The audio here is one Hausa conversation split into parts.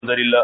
الحمد لله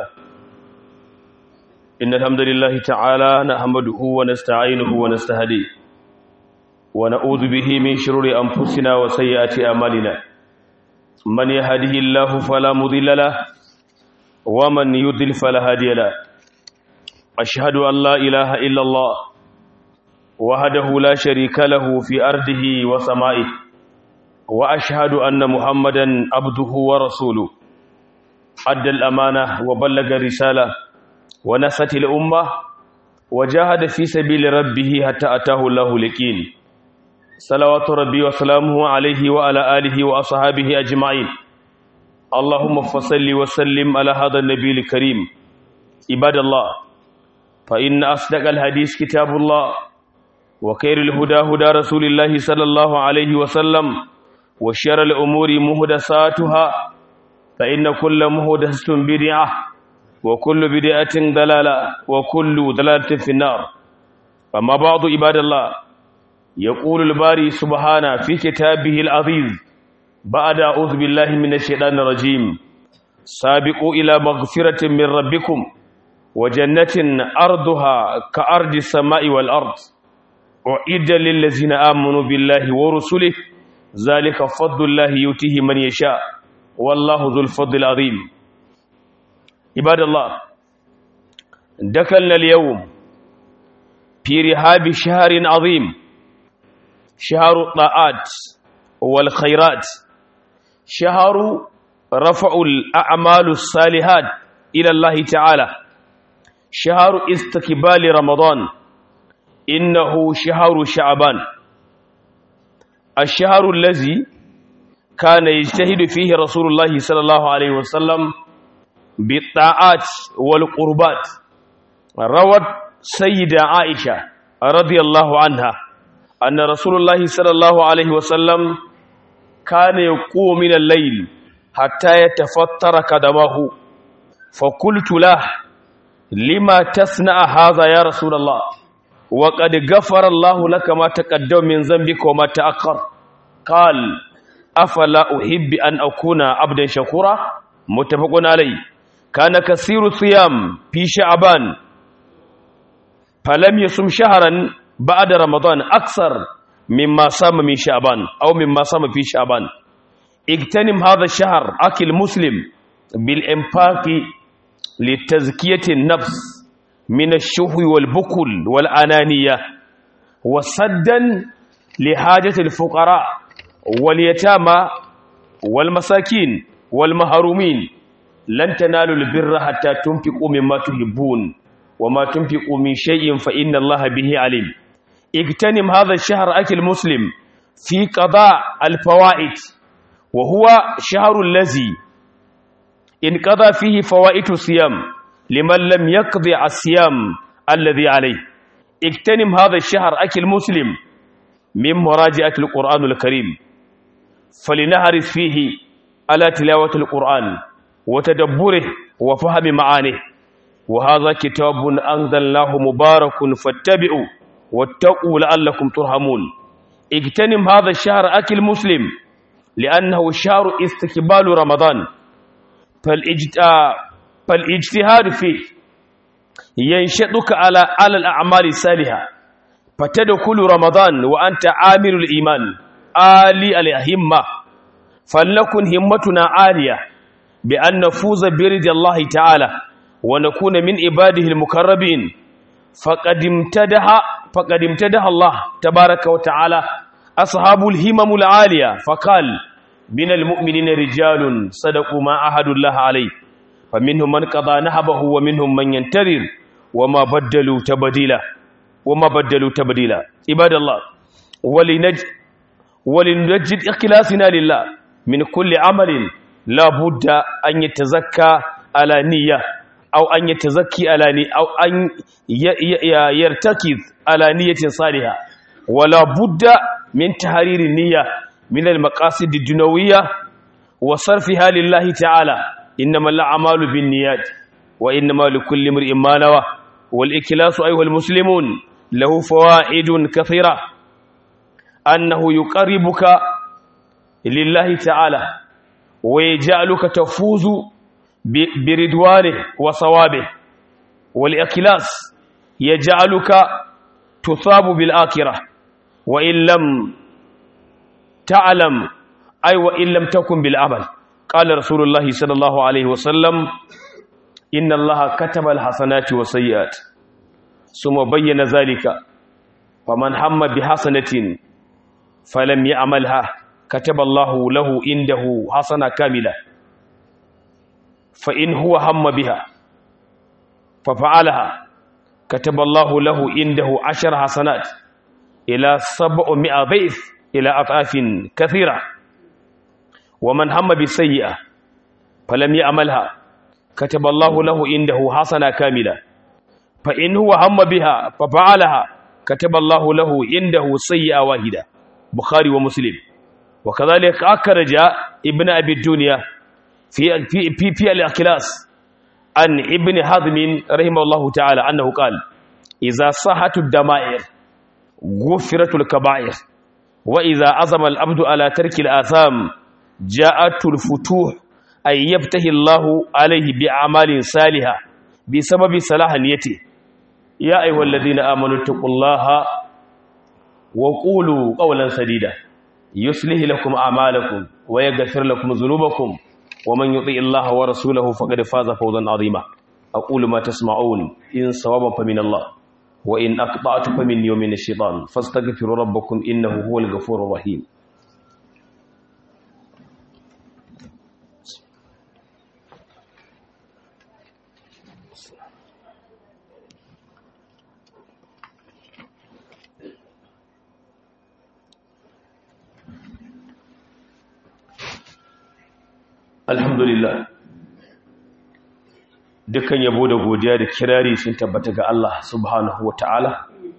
إن الحمد لله تعالى نحمده ونستعينه ونستهديه ونعوذ به من شرور أنفسنا وسيئات أعمالنا من يهده الله فلا مضل له ومن يضلل فلا هادي له أشهد أن لا إله إلا الله وحده لا شريك له في أرضه وسمائه وأشهد أن محمدا عبده ورسوله أدى الأمانة وبلغ الرسالة ونصت الأمة وجاهد في سبيل ربه حتى أتاه الله اليقين صلوات ربي وسلامه عليه وعلى آله وأصحابه أجمعين اللهم فصل وسلم على هذا النبي الكريم عباد الله فإن أصدق الحديث كتاب الله وخير الهدى هدى رسول الله صلى الله عليه وسلم وشر الأمور مهدساتها فإن كل مهدسة بدعة وكل بدعة ضلالة وكل ضلالة في النار أما بعض عباد الله يقول الباري سبحانه في كتابه العزيز بعد أعوذ بالله من الشيطان الرجيم سابقوا إلى مغفرة من ربكم وجنة أرضها كأرض السماء والأرض أعد للذين آمنوا بالله ورسله ذلك فضل الله يؤتيه من يشاء والله ذو الفضل العظيم عباد الله دخلنا اليوم في رهاب شهر عظيم شهر الطاعات والخيرات شهر رفع الأعمال الصالحات إلى الله تعالى شهر استقبال رمضان إنه شهر شعبان الشهر الذي كان يجتهد فيه رسول الله صلى الله عليه وسلم بالطاعات والقربات روت سيدة عائشة رضي الله عنها أن رسول الله صلى الله عليه وسلم كان يقوم من الليل حتى يتفتر قدمه فقلت له لما تصنع هذا يا رسول الله وقد غفر الله لك ما تقدم من ذنبك وما تأخر قال أفلا أحب أن أكون عبدا شكورا متفق عليه كان كثير الصيام في شعبان فلم يصم شهرا بعد رمضان أكثر مما صام من شعبان أو مما صام في شعبان اغتنم هذا الشهر أكل مسلم بالإنفاق لتزكية النفس من الشهو والبكل والأنانية وصدا لحاجة الفقراء واليتامى والمساكين والمهرومين لن تنالوا البر حتى تنفقوا مما تحبون وما تنفقوا من شيء فإن الله به عليم اغتنم هذا الشهر أكل مسلم في قضاء الفوائد وهو شهر الذي انقضى فيه فوائد الصيام لمن لم يقضي الصيام الذي عليه اغتنم هذا الشهر أكل مسلم من مراجعة القرآن الكريم فلنهرس فيه على تلاوة القرآن وتدبره وفهم معانيه وهذا كتاب أنزلناه مبارك فاتبعوا واتقوا لعلكم ترحمون اغتنم هذا الشهر أكل مسلم لأنه شهر استقبال رمضان فالاجتهاد فيه ينشطك على على الأعمال الصالحة فتدخل رمضان وأنت عامل الإيمان آلي الهمة فلنكن همتنا عالية بأن نفوز برد الله تعالى ونكون من عباده المكربين فقد امتدح فقد امتدح الله تبارك وتعالى أصحاب الهمم العالية فقال من المؤمنين رجال صدقوا ما عهدوا الله عليه فمنهم من قضى نهبه ومنهم من ينتظر وما بدلوا تبديلا وما بدلوا تبديلا عباد الله ولنج ولنجد إخلاصنا لله من كل عمل لا بد أن يتزكى على نية أو أن يتزكي على نية أو أن يرتكز على نية صالحة ولا بد من تحرير النية من المقاصد الدنيوية وصرفها لله تعالى إنما الأعمال بالنيات وإنما لكل امرئ ما نوى والإخلاص أيها المسلمون له فوائد كثيرة أنه يقربك لله تعالى ويجعلك تفوز biridwane wa sawabe wal ikhlas yaj'aluka tusabu bil akhirah wa in lam ta'lam ay wa in lam takun bil amal qala rasulullahi sallallahu alaihi wasallam inna allaha kataba al hasanati was sayyiat summa bayyana zalika faman hamma bi hasanatin falam ya'malha kataba allahu lahu indahu hasana kamila fa in huwa hamma biha fa fa'alaha kataba allahu lahu indahu ashar hasanat ila sab'mi'a dhif ila atafin kathira ومن هم بسيئة فلم يعملها كتب الله له عنده حسنة كاملة فإن هو هم بها ففعلها كتب الله له عنده سيئة واحدة بخاري ومسلم وكذلك أخرج ابن أبي الدنيا في في في, في الأخلاص عن ابن حزم رحمه الله تعالى أنه قال إذا صحت الدمائر غفرت الكبائر وإذا عزم العبد على ترك الآثام جاءت الفتوح أي يبتهي الله عليه بأعمال صالحة بسبب صلاح نيته يا أيها الذين آمنوا اتقوا الله وقولوا قولا سديدا يصلح لكم أعمالكم ويغفر لكم ذنوبكم ومن يطيع الله ورسوله فقد فاز فوزا عظيما أقول ما تسمعون إن صوابا فمن الله وإن أقطعت فمن يوم الشيطان فاستغفروا ربكم إنه هو الغفور الرحيم alhamdulillah dukkan yabo da godiya da kirari sun tabbata ga Allah subhanahu wa ta'ala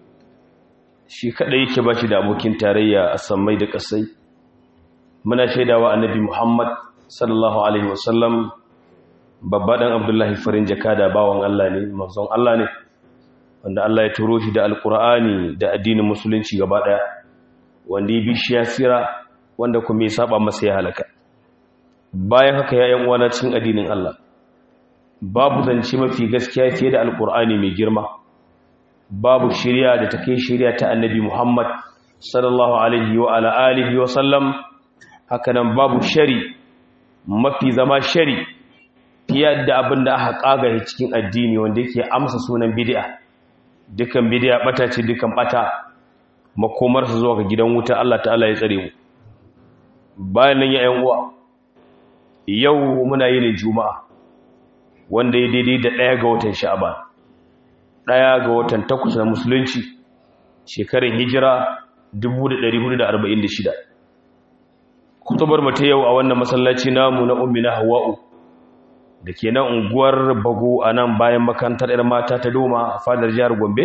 shi kadai yake ba shi da abokin tarayya a sammai da kasai muna shaidawa annabi muhammad sallallahu alaihi wasallam babba dan abdullahi farin jaka da bawan Allah ne manzon Allah ne wanda Allah ya turo shi da alkur'ani da addinin musulunci gaba daya wanda ya bi shi ya sira wanda kuma ya saba masa ya halaka bayan haka ya yan uwana cikin addinin Allah babu zance mafi gaskiya fiye da alkur'ani mai girma babu shirya da take shirya ta annabi Muhammad sallallahu alaihi wa ala alihi wa sallam haka nan babu shari mafi zama shari fiye da abin da aka kaga cikin addini wanda yake amsa sunan bid'a dukan bid'a bata ce dukan bata makomarsa zuwa ga gidan wuta Allah ta'ala ya tsare mu bayan nan ya yan uwa yau muna yi ne juma'a wanda ya daidai da ɗaya ga watan sha'aban ɗaya ga watan takwas na musulunci shekarun hijira 1446 kutubar mata yau a wannan masallaci namu na ummi na hawa'u da ke nan unguwar bago a nan bayan makarantar 'yar mata ta doma a fadar jihar gombe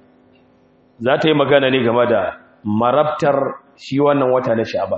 za ta yi magana ne game da marabtar shi wannan wata na sha'aban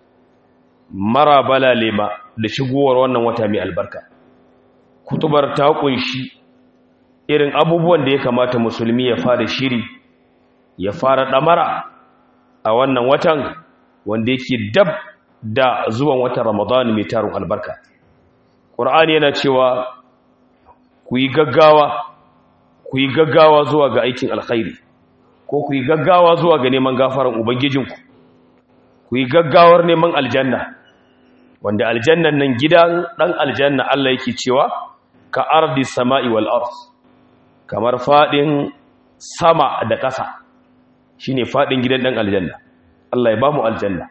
mara balalema da shigowar wannan wata mai albarka kutubar ta kunshi irin abubuwan da ya kamata musulmi ya fara shiri ya fara damara a wannan watan wanda yake dab da zuwan watan ramadan mai tarin albarka ƙur'ani yana cewa ku yi gaggawa ku yi gaggawa zuwa ga aikin alkhairi ko ku yi gaggawa zuwa ga neman gafaran ubangijinku ku yi gaggawar neman aljanna wanda aljannan nan gidan dan aljanna Allah yake cewa ka ardi sama'i wal ard kamar fadin sama da ƙasa shine fadin gidan dan aljanna Allah ya bamu aljanna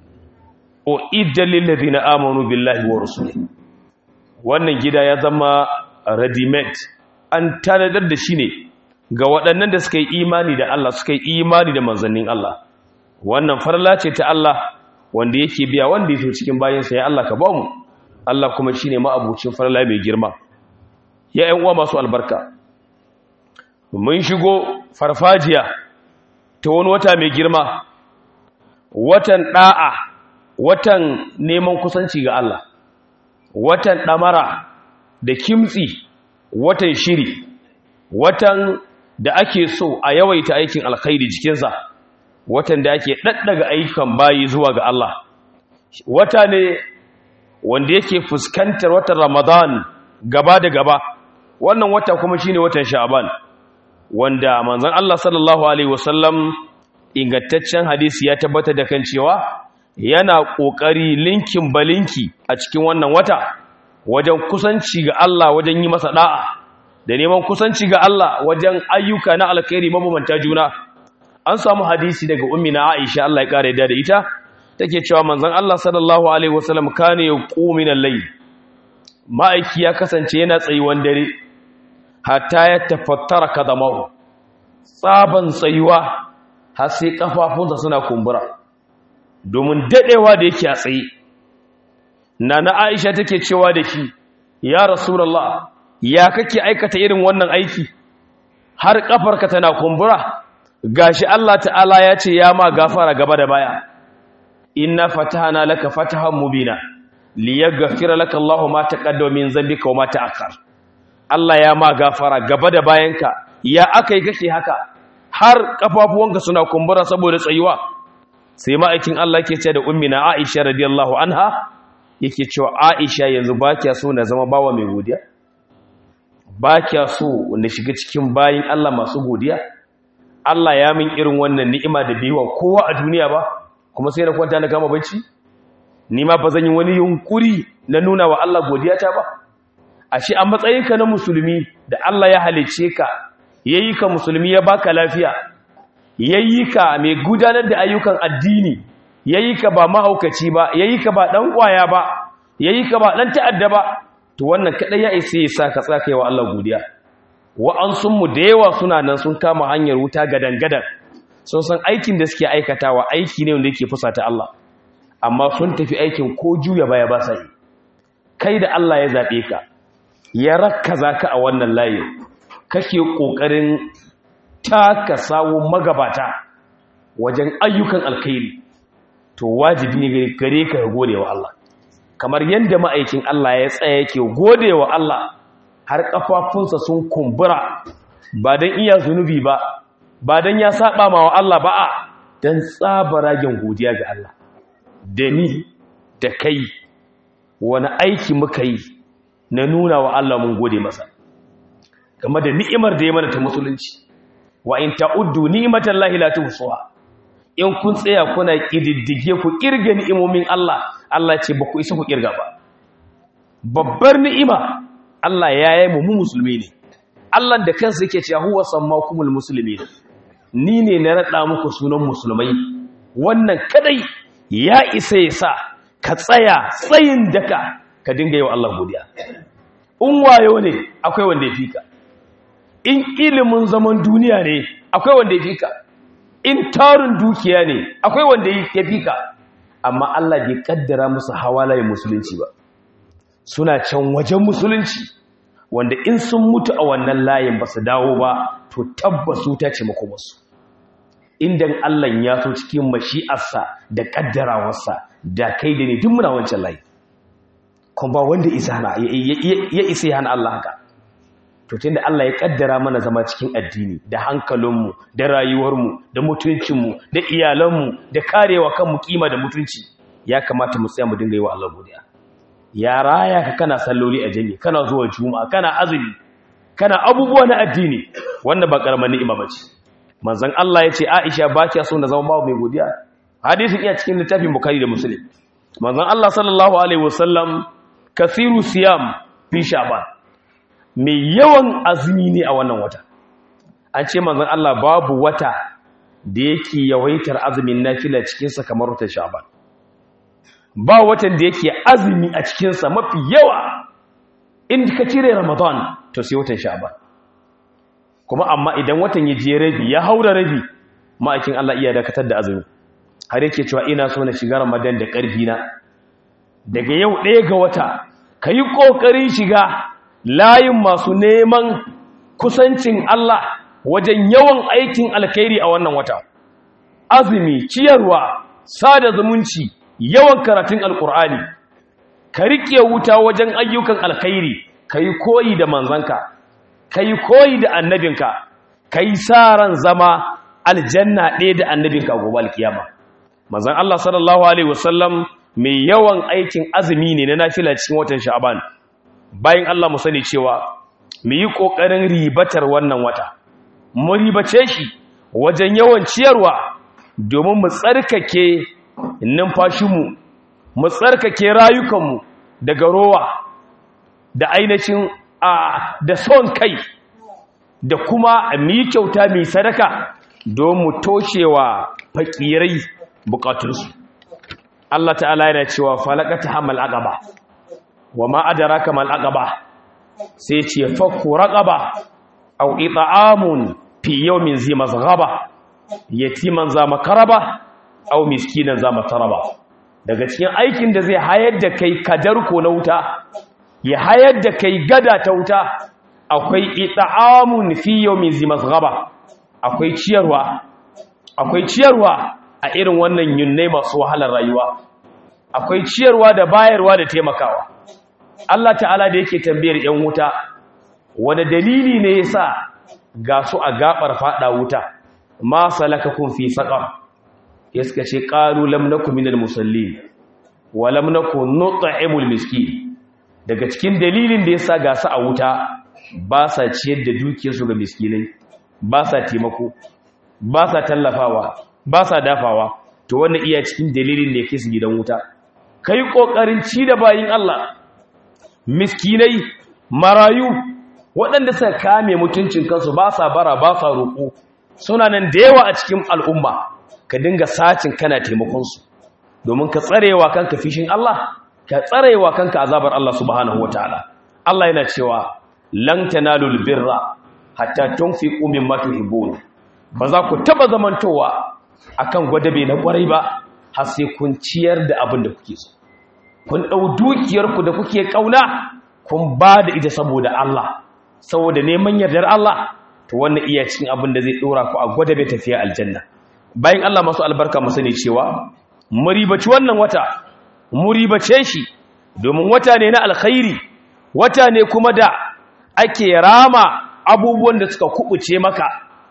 o idda lil ladina amanu billahi wa rasulihi wannan gida ya zama ready made an tanadar da shi ne ga waɗannan da suka yi imani da Allah suka yi imani da manzannin Allah wannan farla ce ta Allah wanda yake biya wanda ya so cikin bayansa ya Allah ka ba mu Allah kuma shi ne ma'abucin farla mai girma ya ‘yan uwa masu albarka mun shigo farfajiya ta wani wata mai girma watan ɗa'a watan neman kusanci ga Allah watan ɗamara da kimtsi watan shiri watan da ake so a yawaita aikin alkhairi jikinsa watan da ake ɗaɗɗaga ayyukan bayi zuwa ga Allah wata ne wanda yake fuskantar watan Ramadan gaba da gaba wannan wata kuma shine watan sha'ban wanda manzon Allah sallallahu alaihi wasallam ingantaccen hadisi ya tabbatar da kan cewa yana kokari linkin balinki a cikin wannan wata wajen kusanci ga Allah wajen yi masa da'a da neman kusanci ga Allah wajen ayyuka na alkhairi mabambanta juna an samu hadisi daga ummina Aisha Allah ya kare da ita take cewa manzon Allah sallallahu alaihi wasallam kane yaqumin al-layl ma'aiki ya kasance yana tsayuwan dare hatta ya tafattara kadamahu tsaban tsayuwa har sai kafafunsa suna kumbura domin dadewa da yake a tsaye nana Aisha take cewa da shi ya rasulullah ya kake aikata irin wannan aiki har kafarka tana kumbura gashi Allah ta'ala ya ce ya ma gafara gaba da baya inna fatahana laka fatahan mubina liyaghfira laka Allahu ma taqaddama min dhanbika wa ma ta'akhkhar Allah ya ma gafara gaba da bayanka ya akai kake haka har kafafuwanka suna kumbura saboda tsayuwa sai ma'aikin Allah yake ce da ummina Aisha radiyallahu anha yake cewa Aisha yanzu ba kiya so na zama bawa mai godiya ba kiya so na shiga cikin bayin Allah masu godiya Allah ya min irin wannan ni'ima da biwa kowa a duniya ba kuma sai na kwanta na kama bacci ni ma ba zan yi wani yunkuri na nuna wa Allah godiyata ba ashe a matsayinka na musulmi da Allah ya halice ka yayi ka musulmi ya baka lafiya yayi ka mai gudanar da ayyukan addini yayi ka ba mahaukaci ba yayi ka ba dan kwaya ba yayi ka ba dan ta'adda ba to wannan kadai ya isa ya sa ka tsaka wa Allah godiya wa'ansun mu da yawa suna nan sun kama hanyar wuta gadan gadan sun san aikin da suke aikatawa aiki ne wanda yake fusata Allah amma sun tafi aikin ko juya baya ba sai kai da Allah ya zabe ka ya rakkaza ka a wannan layi kake kokarin taka sawo magabata wajen ayyukan alkhairi to wajibi ne gare ka gode wa Allah kamar yadda ma'aikin Allah ya tsaya yake gode wa Allah har kafafunsa sun kumbura ba don iya zunubi ba ba don ya saba ma wa Allah ba a don tsabaragen godiya ga Allah da ni da kai wani aiki muka yi na nuna wa Allah mun gode masa game da ni'imar da ya mana ta musulunci wa in ta'uddu ni'matan lahi la tuhsuha in kun tsaya kuna kididdige ku kirga ni'imomin Allah Allah ce ba ku isa ku kirga ba babbar ni'ima Allah ya yi mu musulmi ne Allah da kansa yake cewa huwa sammakumul muslimin ni ne na rada muku sunan musulmai wannan kadai ya isa ya sa ka tsaya tsayin daka ka dinga yi wa Allah godiya in wayo ne akwai wanda ya fika in ilimin zaman duniya ne akwai wanda ya fika in tarin dukiya ne akwai wanda ya fika amma Allah bai kaddara musu hawalayen musulunci ba suna can wajen musulunci wanda in sun mutu a wannan layin ba su dawo ba to tabbasu ta ce makomarsu inda Allah ya so cikin mashi'arsa da kaddarawarsa da kai da ne duk muna wancan layi kuma ba wanda ya isa ya hana Allah haka to tunda Allah ya kaddara mana zama cikin addini da hankalinmu da rayuwarmu da mutuncinmu da iyalanmu da karewa kanmu kima da mutunci ya kamata mu tsaya mu dinga yi wa Allah godiya ya raya ka kana salloli a jami kana zuwa juma'a kana azumi kana abubuwa na addini wannan ba karamar ni'ima bace manzon Allah ya ce Aisha ba ta so na zama babu mai godiya hadisin iya cikin littafin Bukhari da Muslim manzon Allah sallallahu alaihi wasallam kasiru siyam fi sha'ban mai yawan azumi ne a wannan wata an ce manzon Allah babu wata da yake yawaitar azumin nafila cikin sa kamar watan sha'ban ba watan da yake azumi a cikin sa mafi yawa in ka cire ramadan to sai watan sha'ban kuma amma idan watan ya je rabi ya haura rabi ma'aikin Allah iya dakatar da azumi har yake cewa ina so na shiga ramadan da ƙarfi na daga yau ɗaya ga wata ka yi ƙoƙarin shiga layin masu neman kusancin Allah wajen yawan aikin alkhairi a wannan wata azumi ciyarwa sada zumunci yawan karatun alkur'ani ka riƙe wuta wajen ayyukan alkhairi ka yi koyi da manzanka ka yi koyi da annabinka ka yi sa ran zama aljanna ɗaya da annabinka gobe alkiyama manzan Allah sallallahu alaihi wasallam mai yawan aikin azumi ne na nafila cikin watan sha'ban bayan Allah mu sani cewa mu yi ƙoƙarin ribatar wannan wata mu ribace shi wajen yawan ciyarwa domin mu tsarkake numfashinmu mu tsarkake rayukanmu daga rowa da ainihin a da son kai da kuma mu yi kyauta mai sadaka don mu toshewa fakirai bukatunsu Allah ta'ala yana cewa falakata hamal aqaba wa ma adraka mal aqaba sai ce fakku raqaba aw it'amun fi yawmin zi mazghaba yatiman za makaraba aw miskinan za mataraba daga cikin aikin da zai hayar da kai kadarko na wuta ya hayar da kai gada ta wuta akwai it'amun fi yawmin zi mazghaba akwai ciyarwa akwai ciyarwa a irin wannan yunnai masu wahalar rayuwa akwai ciyarwa da bayarwa da taimakawa Allah ta'ala da yake tambayar ‘yan wuta wani dalili ne ya sa ga su a gabar fada wuta ma salaka kun fi saƙar ya suka ce ƙaru lamnaku minal musalli wa lamnaku nuta'imul miski daga cikin dalilin da ya sa ga su a wuta ba sa ciyar da dukiyarsu ga miskinai ba sa taimako ba sa tallafawa ba sa dafawa to wannan iya cikin dalilin da ya kai su gidan wuta kai ƙoƙarin ci da bayin Allah miskinai marayu waɗanda suka kame mutuncin kansu ba sa bara ba sa roƙo suna nan da yawa a cikin al'umma ka dinga sacin kana taimakonsu domin ka tsarewa kanka fishin Allah ka tsarewa kanka azabar Allah subhanahu wataala Allah yana cewa lan tanalul birra hatta tunfiqu mimma tuhibbun ba za ku taba zamantowa akan gwadabe na kwarai ba har sai kun ciyar da abin da kuke so kun ɗau dukiyarku da kuke ƙauna kun ba da ita saboda Allah saboda neman yardar Allah to wannan iya cikin abin da zai ɗora ku a gwada bai tafiya aljanna bayan Allah masu albarka mu sani cewa mu ribaci wannan wata mu ribace shi domin wata ne na alkhairi wata ne kuma da ake rama abubuwan da suka kubuce maka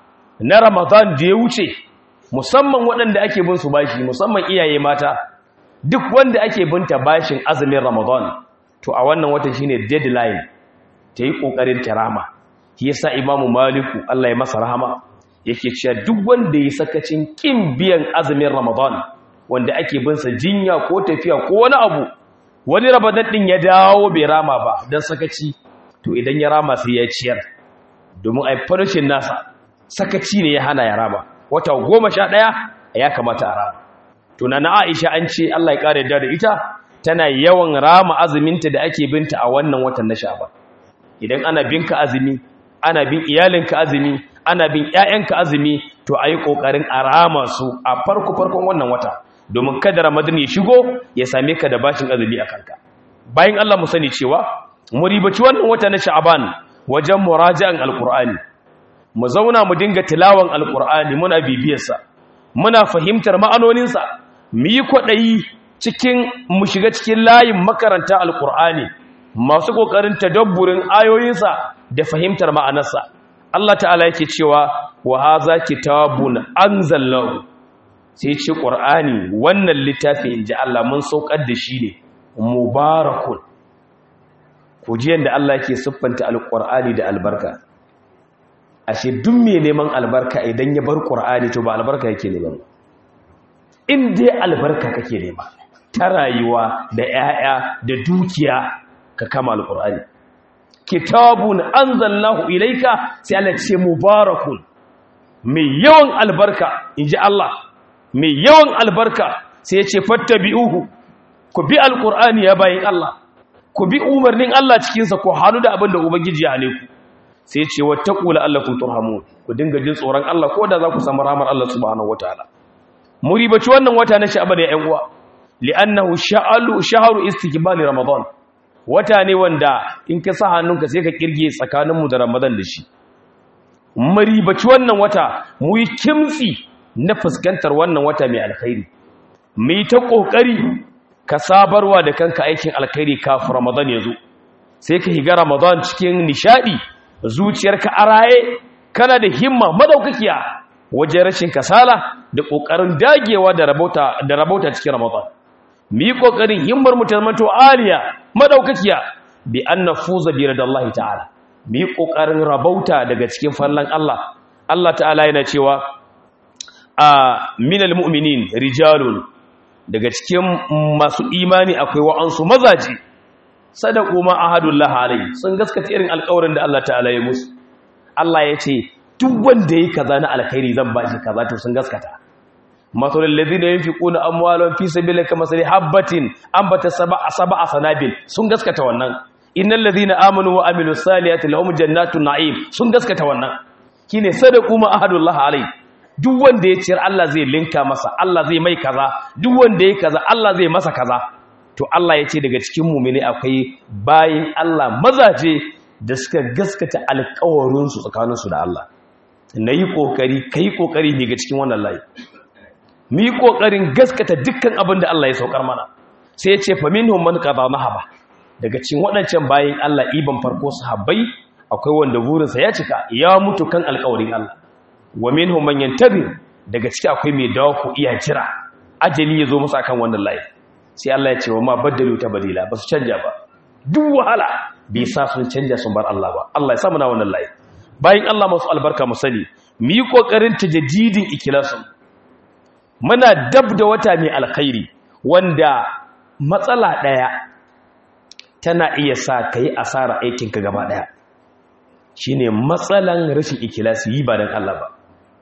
na Ramadan da ya wuce musamman waɗanda ake bin su bashi musamman iyaye mata duk wanda ake binta bashin azumin ramadan to a wannan wata shine deadline ta yi ƙoƙarin tarama shi yasa imamu maliku Allah ya masa rahama yake cewa duk wanda ya sakacin kin biyan azumin ramadan wanda ake bin sa jinya ko tafiya ko wani abu wani ramadan din ya dawo bai rama ba dan sakaci to idan ya rama sai ya ciyar domin ai farshin nasa sakaci ne ya hana ya rama wata goma sha ɗaya ya kamata a rama tuna na aisha an ce Allah ya ƙara da ita tana yawan rama azuminta da ake binta a wannan watan na sha'ban idan ana binka azumi ana bin iyalinka azumi ana bin ƴaƴanka azumi to ayi kokarin a rama su a farko farkon wannan wata domin kada ramadan ya shigo ya same ka da bashin azumi a kanka bayan Allah mu sani cewa mu ribaci wannan wata na sha'ban wajen muraji'an alqur'ani mu zauna mu dinga tilawan alqur'ani muna bibiyarsa muna fahimtar ma'anoninsa mu yi kwaɗayi cikin mu shiga cikin layin makaranta alƙur'ani masu ƙoƙarin tadabburin ayoyinsa da fahimtar ma'anarsa Allah ta'ala yake cewa wa haza kitabun anzalnahu sai ce ƙur'ani wannan littafi in ji Allah mun saukar da shi ne mubarakun ku ji yadda Allah yake siffanta alƙur'ani da albarka ashe duk mai neman albarka idan ya bar ƙur'ani to ba albarka yake neman ba in dai albarka kake nema ta rayuwa da 'ya'ya da dukiya ka kama alƙur'ani kitabun anzalnahu ilaika sai Allah ce mubarakun mai yawan albarka inji Allah mai yawan albarka sai ya ce fattabi'uhu ku bi alƙur'ani ya bayin Allah ku bi umarnin Allah cikinsa ku hannu da abin da ubangiji ya hane ku sai ce wattaqu la'allakum turhamun ku dinga jin tsoron Allah ko da za ku samu rahmar Allah subhanahu wataala muribaci wannan wata na sha'ban ya ƴan uwa li'annahu sha'alu shahru istiqbali ramadan wata ne wanda in ka sa hannunka sai ka kirge tsakanin mu da ramadan da shi muribaci wannan wata mu yi kimtsi na fuskantar wannan wata mai alkhairi mu yi ta kokari ka sabarwa da kanka aikin alkhairi kafin ramadan ya zo sai ka higa ramadan cikin nishadi zuciyarka a raye kana da himma madaukakiya wajen rashin kasala da kokarin dagewa da rabauta da rabauta cikin ramadan mu yi kokarin himmar mu ta manto aliya madaukakiya bi an nafuza bi radallahi ta'ala mu yi kokarin rabauta daga cikin fallan Allah Allah ta'ala yana cewa a minal mu'minin rijalun daga cikin masu imani akwai wa'ansu mazaji sadaku ma ahadullah alai sun gaskata irin alƙawarin da Allah ta'ala ya musu Allah ya ce duk wanda yi kaza na alkhairi zan bashi kaza to sun gaskata masalul ladina yunfiquna amwalahum fi sabilillahi kamasali habatin ambata sab'a sab'a sanabil sun gaskata wannan innal ladina amanu wa amilus salihati lahum jannatun na'im sun gaskata wannan kine sadaku ma ahadullah alai duk wanda ya ciyar Allah zai linka masa Allah zai mai kaza duk wanda ya kaza Allah zai masa kaza to Allah ya ce daga cikin mumini akwai bayin Allah mazaje da suka gaskata alƙawarinsu tsakaninsu da Allah na yi ƙoƙari ka yi ƙoƙari ne ga cikin wannan layi mu yi ƙoƙarin gaskata dukkan abin da Allah ya saukar mana sai ya ce famin man qada mahaba daga cikin waɗancan bayin Allah iban farko sahabbai akwai wanda burinsa ya cika ya mutu kan alƙawarin Allah wa minhum man yantabir daga ciki akwai mai dawo ku iya jira ajali ya zo masa kan wannan layi sai Allah ya ce wa ma baddalu tabdila ba su canja ba duk wahala bai sa sun canja sun bar Allah ba Allah ya sa muna wannan layi bayan Allah masu albarka mu sani mu yi kokarin tajaddidin ikhlasin muna dab da wata mai alkhairi wanda matsala daya tana iya sa kai asara aikin ka gaba daya shine matsalan rashin ikhlasi yi ba dan Allah ba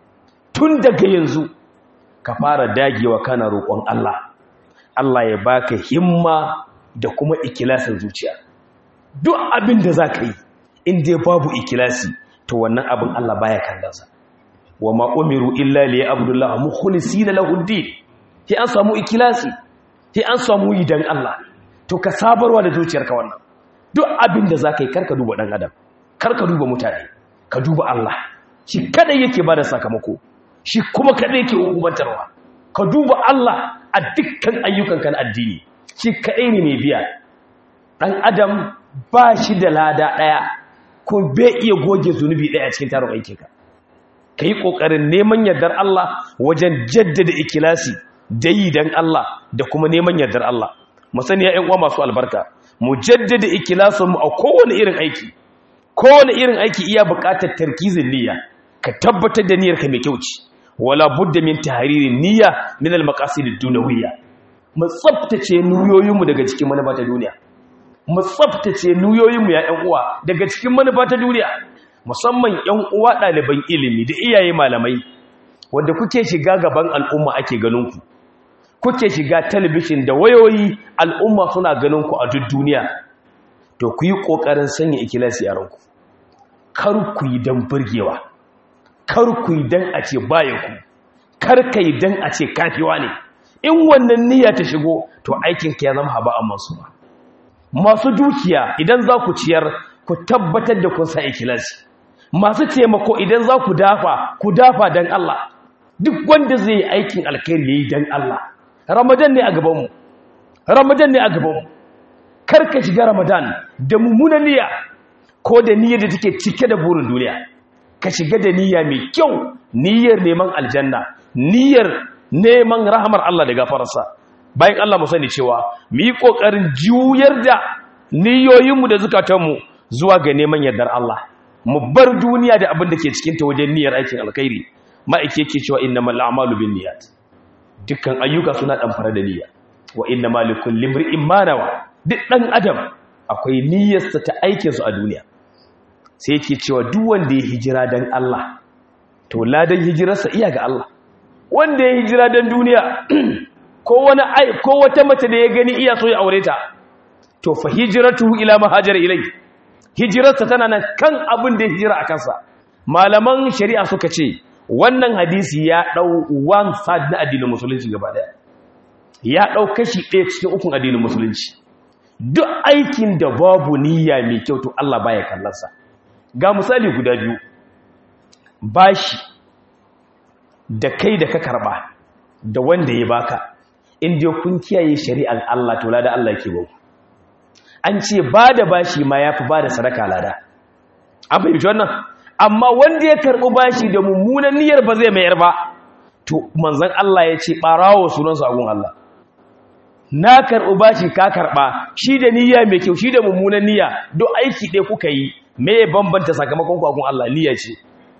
tun daga yanzu ka fara dagewa kana roƙon Allah Allah ya baka himma da kuma ikilasin zuciya duk abin da za ka yi inda babu ikilasi to wannan abin Allah baya kallonsa wa ma umiru illa li abdullah mukhlisina lahu din sai an samu ikilasi sai an samu yi dan Allah to ka sabarwa da zuciyarka wannan duk abin da za ka yi karka duba dan adam karka duba mutane ka duba Allah shi kada yake bada sakamako shi kuma kada yake hukumantarwa ka duba Allah a dukkan ayyukanka na addini shi kaɗai ne mai biya ɗan adam ba shi da lada ɗaya ko bai iya goge zunubi ɗaya cikin tarin aikinka ka yi ƙoƙarin neman yardar Allah wajen jaddada ikilasi da yi don Allah da kuma neman yardar Allah musani ya uwa masu albarka mu jaddada ikilasinmu a kowane irin aiki kowane irin aiki iya buƙatar tarkizin niyya ka tabbatar da niyyarka mai kyau ce wala budda min tahririn niyya min al-maqasid ad-dunawiyya mu tsaftace nuyoyinmu daga cikin manufa ta duniya mu tsaftace nuyoyinmu ya ƴan uwa daga cikin manufa ta duniya musamman ƴan uwa ɗaliban ilimi da iyaye malamai wanda kuke shiga gaban al'umma ake ganin ku kuke shiga talabishin da wayoyi al'umma suna ganin ku a duk duniya to ku yi ƙoƙarin sanya ikilasi a ranku kar ku yi don burgewa kar ku yi don a ce baya ku kar ka yi don a ce kafiwa ne in wannan niyya ta shigo to aikinka ya zama haba a masu ba masu dukiya idan za ku ciyar ku tabbatar da kun sa ikilasi masu taimako idan za ku dafa ku dafa don Allah duk wanda zai yi aikin alkhairi yayi don Allah ramadan ne a gabanmu ramadan ne a gabanmu kar ka shiga ramadan da mummunan niyya ko da niyyar da take cike da burin duniya ka shiga da niyya mai kyau niyyar neman aljanna niyyar neman rahamar Allah da gafararsa bayan Allah mu sani cewa mu yi kokarin juyar da niyoyinmu da zukatanmu zuwa ga neman yardar Allah mu bar duniya da abin da ke cikin ta wajen niyyar aikin alkhairi ma'aike yake cewa innamal a'malu binniyat dukkan ayyuka suna damfara da niyya wa innamal likulli imrin ma nawa duk dan adam akwai niyyarsa ta aikin su a duniya sai yake cewa duk wanda ya hijira dan Allah to ladan hijirarsa iya ga Allah wanda ya hijira dan duniya ko wani ai ko wata mace da ya gani iya so ya aure ta to fa hijratuhu ila ma hajara ilai hijirarsa tana nan kan abin da ya hijira a kansa malaman shari'a suka ce wannan hadisi ya dau one third na addinin musulunci gaba daya ya dau kashi ɗaya cikin ukun addinin musulunci duk aikin da babu niyya mai kyau to Allah baya kallonsa ga misali guda biyu bashi da kai da ka karba da wanda ya baka inda kun kiyaye shari'ar Allah to lada Allah yake ba an ce ba da bashi ma yafi ba da sadaka lada an fahimci wannan amma wanda ya karbi bashi da mummunan niyyar ba zai mayar ba to manzon Allah ya ce barawo sunansa agun Allah na karɓi bashi ka karɓa shi da niyya mai kyau shi da mummunan niyya duk aiki ɗaya kuka yi me ya bambanta sakamakon kwakwan Allah niyya ce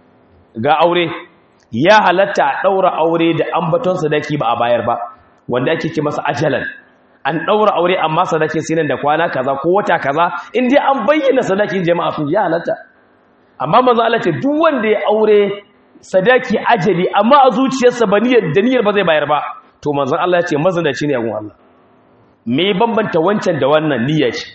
ga aure ya halatta a ɗaura aure da ambaton sadaki ba a bayar ba wanda ake ce masa ajalan an ɗaura aure amma sadakin sinan da kwana kaza ko wata kaza in dai an bayyana sadakin jama'a sun ya halatta amma manzo Allah ce duk wanda ya aure sadaki ajali amma a zuciyarsa ba niyyar da niyyar ba zai bayar ba to manzo Allah ya ce mazinaci ne a gun Allah me bambanta wancan da wannan niyya ce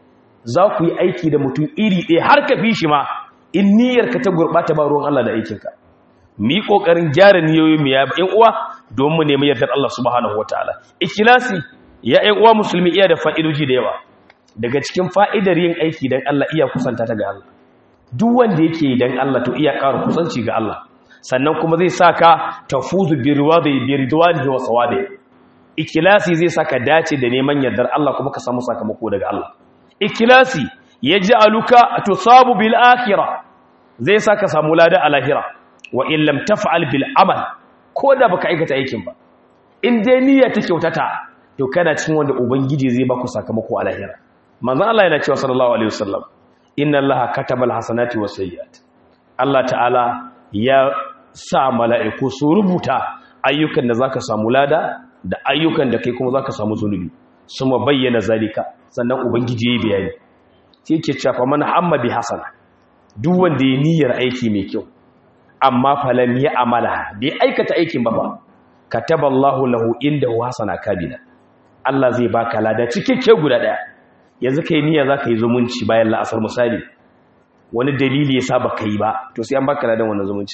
za ku yi aiki da mutum iri ɗaya har ka fi shi ma in niyyarka ta gurɓata ba ruwan Allah da aikinka mu yi ƙoƙarin gyara niyoyin mu ya ƴan uwa don mu nemi yardar Allah subhanahu wataala ikhlasi ya ƴan uwa musulmi iya da fa'idoji da yawa daga cikin fa'idar yin aiki dan Allah iya kusanta ta ga Allah duk wanda yake dan Allah to iya ƙara kusanci ga Allah sannan kuma zai saka tafuzu bi riwadi bi ridwanihi wa sawabi ikhlasi zai saka dace da neman yardar Allah kuma ka samu sakamako daga Allah ikhlasi yaj'aluka tusabu bil akhirah zai saka samu lada a lahira wa in lam taf'al bil amal ko da baka aikata aikin ba in dai niyya ta kyautata to kana cikin wanda ubangiji zai baku sakamako a lahira manzon Allah yana cewa sallallahu alaihi wasallam inna allaha kataba al hasanati was sayyiat Allah ta'ala ya sa mala'iku su rubuta ayyukan da zaka samu lada da ayyukan da kai kuma zaka samu zunubi suma bayyana zalika sannan ubangiji yayi bayani sai yake cewa man hamma bi hasana duk wanda ya niyyar aiki mai kyau amma falam ya amala bai aikata aikin ba ba kataballahu lahu inda hasana kabila Allah zai baka lada cikakke guda daya yanzu kai niyya zaka yi zumunci bayan la'asar misali wani dalili yasa baka yi ba to sai an baka ladan wannan zumunci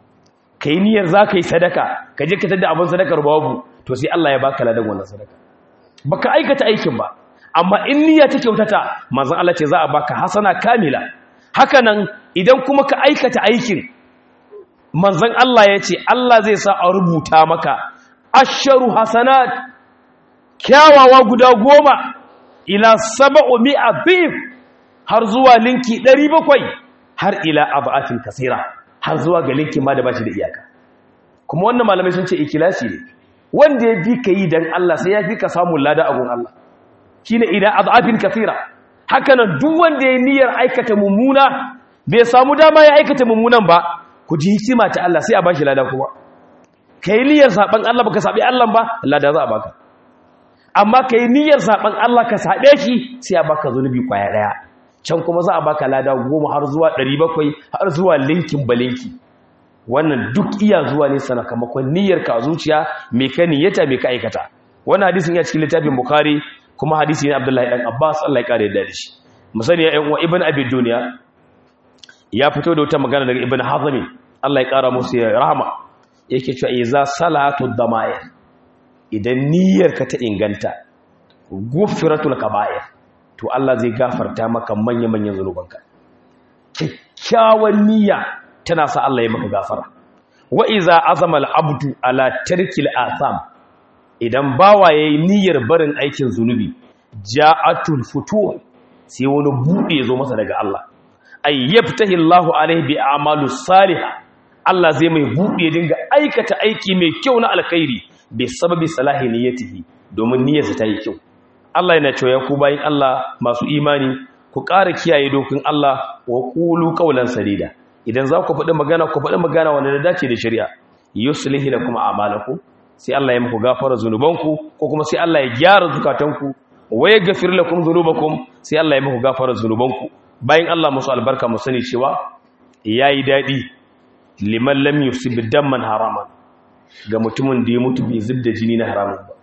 kai niyyar zaka yi sadaka ka je ka tada abin sadakar babu to sai Allah ya baka ladan wannan sadaka baka aikata aikin ba amma in niyya ta kyautata manzon Allah ce za a baka hasana kamila hakanan idan kuma ka aikata aikin manzon Allah ya ce Allah zai sa a rubuta maka asharu hasanat kyawawa guda goma ila saba'u mi'a bif har zuwa linki 700 har ila abatin kasira har zuwa ga linki ma da bashi da iyaka kuma wannan malamai sun ce ikilasi ne wanda ya fi ka yi dan Allah sai ya fi ka samu lada a gun Allah shine ila adafin kasira hakanan duk wanda ya niyyar aikata mummuna bai samu dama ya aikata mummunan ba ku ji hikima ta Allah sai a bashi lada kuma kai niyyar saban Allah baka sabi Allah ba lada za a baka amma kai niyyar saban Allah ka sabe shi sai a baka zunubi kwaya daya can kuma za a baka lada goma har zuwa 700 har zuwa linkin balinki wannan duk iya zuwa ne sakamakon niyyar ka zuciya me ka niyyata me ka aikata wannan hadisin ya cikin littafin bukhari kuma hadisi ne abdullahi dan abbas Allah ya kare da shi musani ya uwa ibn abi dunya ya fito da wata magana daga ibn hazmi Allah ya kara musu ya rahama yake cewa iza salatu dama'ir idan niyyarka ta inganta gufratul kaba'ir to Allah zai gafarta maka manya-manyan zanubanka kyakkyawan niyya tana sa Allah ya maka gafara wa iza azama al-abdu ala tarkil atham idan bawa yayi niyyar barin aikin zunubi ja'atul futuh sai wani bude zo masa daga Allah ay yaftahi Allahu alaihi bi a'malus salihah Allah zai mai bude dinga aikata aiki mai kyau na alkhairi bi sababi salahi niyyatihi domin niyyarsa ta yi kyau Allah yana cewa ku bayin Allah masu imani ku ƙara kiyaye dokin Allah wa qulu qawlan sadida idan za ku faɗi magana ku faɗi magana wanda da dace da shari'a yuslihi lakum a'malakum sai Allah ya muku gafara zunubanku ko kuma sai Allah ya gyara zukatanku wa yaghfir lakum dhunubakum sai Allah ya muku gafara zunubanku bayan Allah musu albarka mu sani cewa yayi dadi liman lam yusib damman haraman ga mutumin da ya mutu bai zubda jini na haramun ba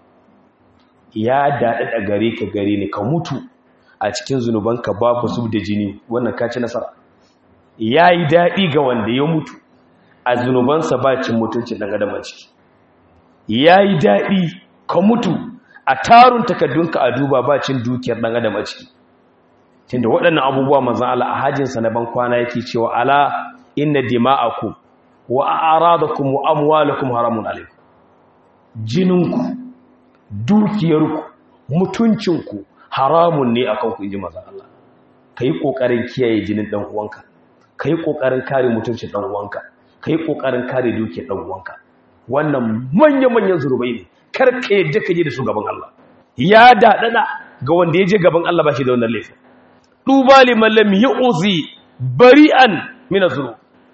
ya dada da gare ka gare ni ka mutu a cikin zunubanka babu zubda jini wannan ka ci nasara yayi dadi ga wanda ya mutu a zunubansa ba cin mutuncin dan adam a ciki ya yi daɗi ka mutu a tarun takardunka a duba bacin dukiyar ɗan adam a ciki tunda waɗannan abubuwa mazan ala a hajjinsa na ban kwana yake cewa ala inna dima'aku wa a'radakum wa amwalakum haramun alaikum jininku dukiyarku mutuncinku haramun ne akan ku inji mazan Allah kai kokarin kiyaye jinin dan uwanka kai kokarin kare mutuncin dan uwanka kai kokarin kare dukiyar dan uwanka wannan manya-manyan zurubai ne karka yadda ka je da shugaban Allah ya dadada ga wanda ya je gaban Allah ba shi da wannan laifin duba liman lam yu'zi bari'an min azru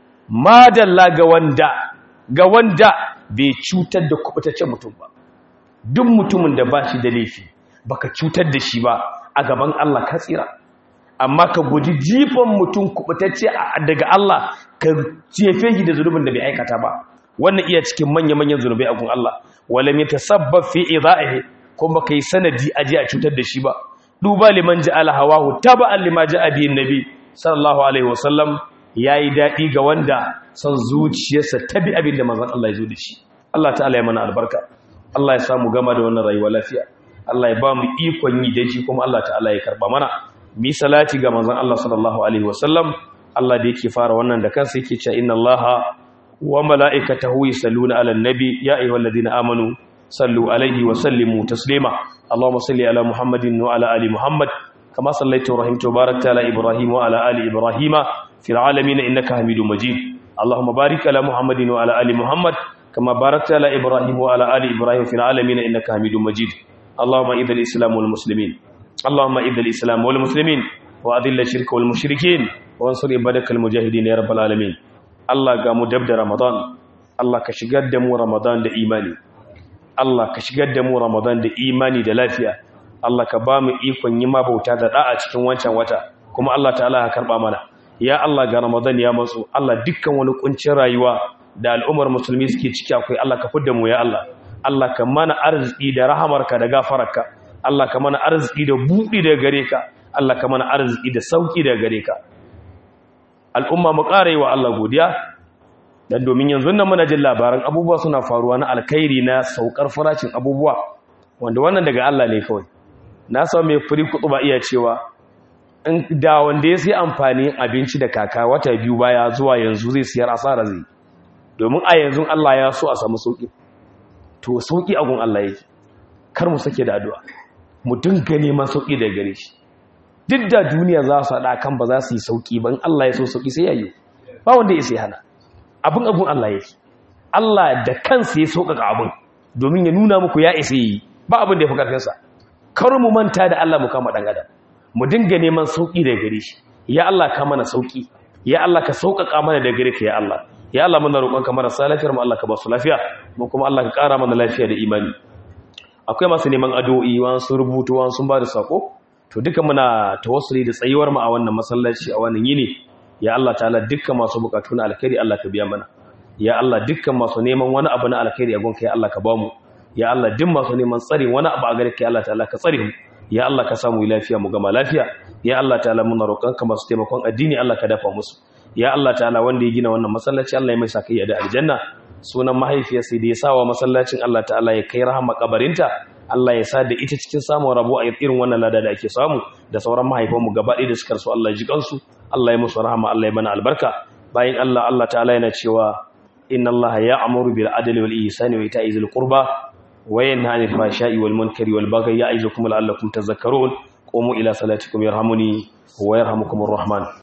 madalla ga wanda ga wanda bai cutar da kubutaccen mutum ba duk mutumin da ba shi da laifi baka cutar da shi ba a gaban Allah ka tsira amma ka guji jifan mutum kubutacce daga Allah ka jefe shi da zunubin da bai aikata ba wannan iya cikin manya-manyan zunubai a gun Allah wala mai tasabbab fi idha'ihi kuma kai sanadi aje a cutar da shi ba duba liman ja'ala hawahu taba'an lima ja'a bihi nabi sallallahu alaihi wasallam yayi dadi ga wanda son zuciyarsa tabi abin da manzon Allah ya zo da shi Allah ta'ala ya mana albarka Allah ya samu gama da wannan rayuwa lafiya Allah ya ba mu ikon yi da shi kuma Allah ta'ala ya karba mana mi salati ga manzon Allah sallallahu alaihi wasallam Allah da yake fara wannan da kansa yake cewa inna Allaha wa mala'ikatahu yusalluna 'alan nabi ya ayyuhalladhina amanu sallu alaihi wa sallimu taslima Allahumma salli ala Muhammadin wa ala ali Muhammad kama sallaita wa rahimta wa barakta ala Ibrahim wa ala ali Ibrahim fil alamin innaka Hamidum Majid Allahumma barik ala Muhammadin wa ala ali Muhammad kama barakta ala Ibrahim wa ala ali Ibrahim fil alamin innaka Hamidum Majid Allahumma idhil Islam wal muslimin اللهم إذ الإسلام والمسلمين وأذل الشرك والمشركين وانصر عبادك المجاهدين يا رب العالمين الله قام دبد رمضان الله كشغد دمو رمضان da imani Allah ka shigar da mu Ramadan da imani da lafiya Allah ka ba mu ikon yi ma bauta da da'a cikin wancan wata kuma Allah ta'ala ya karba mana ya Allah ga Ramadan ya matsu Allah dukkan wani kuncin rayuwa da al'ummar musulmi suke ciki akwai Allah ka fidda mu ya Allah Allah ka mana arziki da rahamarka da gafararka Allah ka mana arziki da buɗi daga gare ka Allah ka mana arziki da sauki daga gare ka al'umma mu ƙara yi wa Allah godiya dan domin yanzu nan muna jin labaran abubuwa suna faruwa na alkhairi na saukar farashin abubuwa wanda wannan daga Allah ne kawai na san mai furi kudu ba iya cewa in da wanda ya sai amfani abinci da kaka wata biyu baya zuwa yanzu zai siyar asara zai domin a yanzu Allah ya so a samu sauki to sauki a gun Allah yake kar mu sake da addu'a mu dinga neman sauki daga gare shi duk da duniya za su haɗa kan ba za su yi sauki ban Allah ya so sauki sai ya yi ba wanda ya sai hana abin abun Allah yake Allah da kansa ya sauƙaƙa abin domin ya nuna muku ya isa yi ba abin da ya fi ƙarfinsa kar mu manta da Allah mu kama ɗan adam mu dinga neman sauƙi daga gare shi ya Allah ka mana sauƙi ya Allah ka sauƙaƙa mana daga gare ka ya Allah ya Allah muna roƙon ka marasa lafiyar mu Allah ka ba su lafiya mu kuma Allah ka ƙara mana lafiya da imani akwai masu neman addu'o'i wani sun rubutu wani sun ba da sako to duka muna tawassuli da tsayuwar mu a wannan masallaci a wannan yini ya Allah ta'ala dukkan masu bukatu na alkhairi Allah ka biya mana ya Allah dukkan masu neman wani abu na alkhairi a gonka ya Allah ka bamu ya Allah duk masu neman tsari wani abu a gare ka ya Allah ta'ala ka tsare mu ya Allah ka samu lafiya mu gama lafiya ya Allah ta'ala muna roƙon ka masu taimakon addini Allah ka dafa musu ya Allah ta'ala wanda ya gina wannan masallaci Allah ya mai saka da aljanna sunan mahaifiyarsa da ya sawa masallacin Allah ta'ala ya kai rahama kabarinta Allah ya sa da ita cikin samun rabo a irin wannan lada da ake samu da sauran mahaifanmu gaba ɗaya da suka rasu Allah ya ji kansu Allah ya musu rahama Allah ya mana albarka bayan Allah Allah ta'ala yana cewa inna Allah ya'muru bil adli wal ihsani wa ita'i zil qurba wa yanha 'anil fahsha'i wal munkari wal baghi ya'izukum la'allakum tadhakkarun qumu ila salatikum yarhamuni wa yarhamukumur rahman